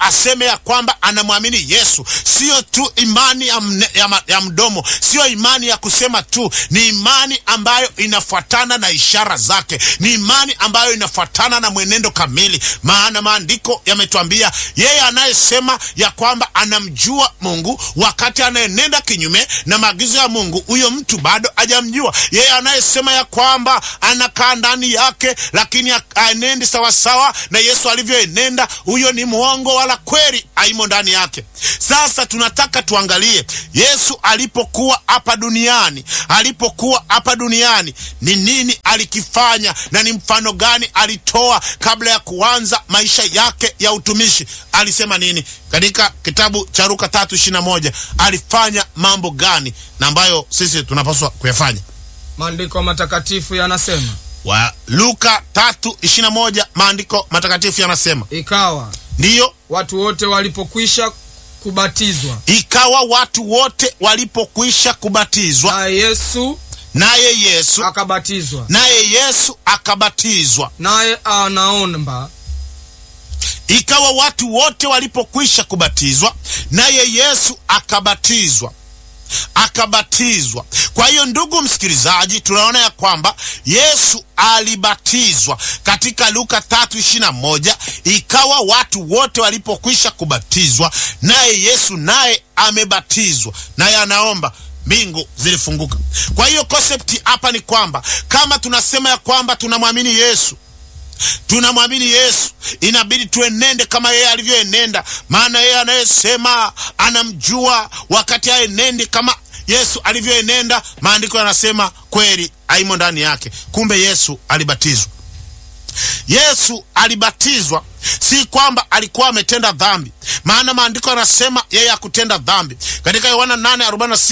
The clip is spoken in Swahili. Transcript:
aseme ya kwamba anamwamini Yesu, sio tu imani ya, mne, ya, ma, ya mdomo, sio imani ya kusema tu, ni imani ambayo inafuatana na ishara zake, ni imani ambayo inafuatana na mwenendo kamili, maana maandiko yametuambia yeye anayesema ya kwamba anamjua Mungu wakati anayenenda kinyume na maagizo ya Mungu, huyo mtu bado hajamjua. Yeye anayesema ya kwamba anakaa ndani yake, lakini aenendi sawasawa na Yesu alivyoenenda, huyo ni mwongo, wala kweli haimo ndani yake. Sasa tunataka tuangalie Yesu alipokuwa hapa duniani, alipokuwa hapa duniani ni nini alikifanya na ni mfano gani alitoa kabla ya kuanza maisha yake ya utumishi. Alisema nini katika kitabu cha Luka tatu ishirini na moja? Alifanya mambo gani na ambayo sisi tunapaswa kuyafanya? Maandiko matakatifu yanasema, wa Luka tatu ishirini na moja, maandiko matakatifu yanasema, ikawa ndiyo watu wote walipokwisha kubatizwa, ikawa watu wote walipokwisha kubatizwa, naye Yesu naye Yesu akabatizwa, naye Yesu akabatizwa. naye anaomba Ikawa watu wote walipokwisha kubatizwa, naye Yesu akabatizwa akabatizwa. Kwa hiyo ndugu msikilizaji, tunaona ya kwamba Yesu alibatizwa katika Luka tatu ishirini na moja. Ikawa watu wote walipokwisha kubatizwa, naye Yesu naye amebatizwa, naye anaomba mbingu zilifunguka. Kwa hiyo konsepti hapa ni kwamba kama tunasema ya kwamba tunamwamini Yesu tunamwamini Yesu, inabidi tuenende kama yeye alivyoenenda, maana yeye anayesema anamjua wakati aenende kama Yesu alivyoenenda, maandiko yanasema kweli haimo ndani yake. Kumbe Yesu alibatizwa. Yesu alibatizwa si kwamba alikuwa ametenda dhambi, maana maandiko yanasema yeye hakutenda dhambi. Katika Yohana 8:46